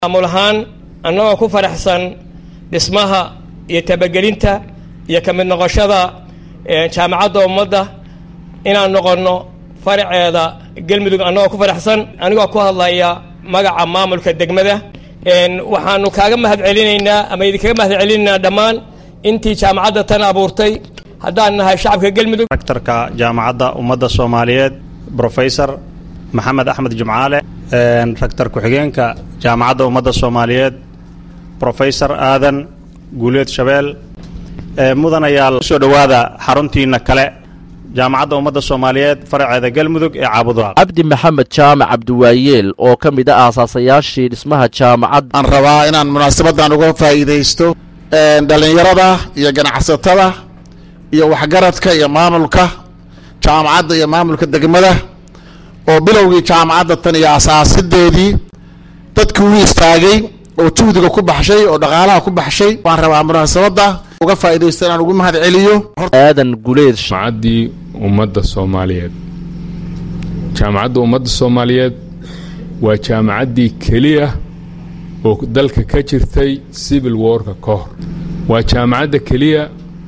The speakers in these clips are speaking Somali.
maamul ahaan annagoo ku faraxsan dhismaha iyo tabagelinta iyo ka mid noqoshada jaamacadda ummadda inaan noqonno faraceeda galmudug annagoo ku faraxsan anigoo ku hadlaya magaca maamulka degmada waxaanu kaaga mahad celinaynaa ama idinkaga mahad celinaynaa dhammaan intii jaamacadda tan abuurtay haddaan nahay shacabka galmudug rektarka jaamacadda ummadda soomaaliyeed brofesor maxamed axmed jumcaale rektar ku-xigeenka jaamacadda ummadda soomaaliyeed brofesor aadan guuleed shabeel mudanayaal soo dhowaada xaruntiina kale jaamacadda ummadda soomaaliyeed faraceeda galmudug ee caabudaal cabdi maxamed jaamac cabdiwaayeel oo ka mid ah aasaasayaashii dhismaha jaamacadda aan rabaa inaan munaasabadan uga faa'iidaysto dhallinyarada iyo ganacsatada iyo waxgaradka iyo maamulka jaamacadda iyo maamulka degmada oo bilowgii jaamacadda tan iyo asaasideedii dadkii u istaagay oo juhdiga ku baxshay oo dhaqaalaha ku baxshay waan rabaa munaasabadda uga faa'iidaysto inaan ugu mahad celiyo aadan guleed jaamacaddii ummadda soomaaliyeed jaamacadda ummadda soomaaliyeed waa jaamacaddii keliya oo dalka ka jirtay civil warka ka hor waa jaamacadda keliya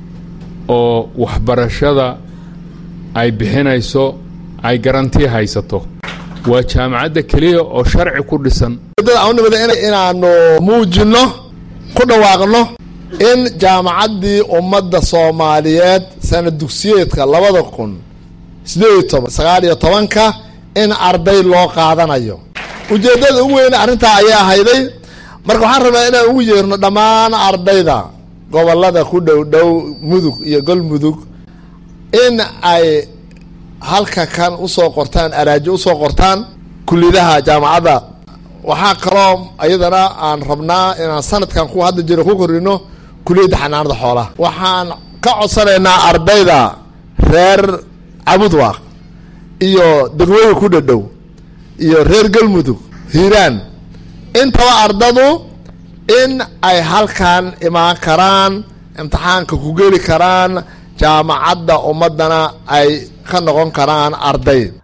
oo waxbarashada ay bixinayso ay garanti haysato waa jaamacadda keliya oo sharci ku dhisan nimada inaanu muujinno ku dhawaaqno in jaamacaddii ummadda soomaaliyeed sana dugsiyeedka labada kun sideed iyo toban sagaal iyo tobanka in arday loo qaadanayo ujeeddada ugu weyn arrintaa ayay ahayday marka waxaan rabaa inaan ugu yeerno dhammaan ardayda gobollada ku dhow dhow mudug iyo galmudug in ay halka kan usoo qortaan araajo usoo qortaan kuliyadaha jaamacadda waxaa kaloo iyadana aan rabnaa inaan sanadkan ku hadda jiro ku korino kuliyadda xanaanada xoolaha waxaan ka codsanaynaa ardayda reer cabudwaaq iyo degmooyin ku dhadhow iyo reer galmudug hiiraan intaba ardadu in ay halkan imaan karaan imtixaanka ku geli karaan jaamacadda ummaddana ay ka noqon karaan arday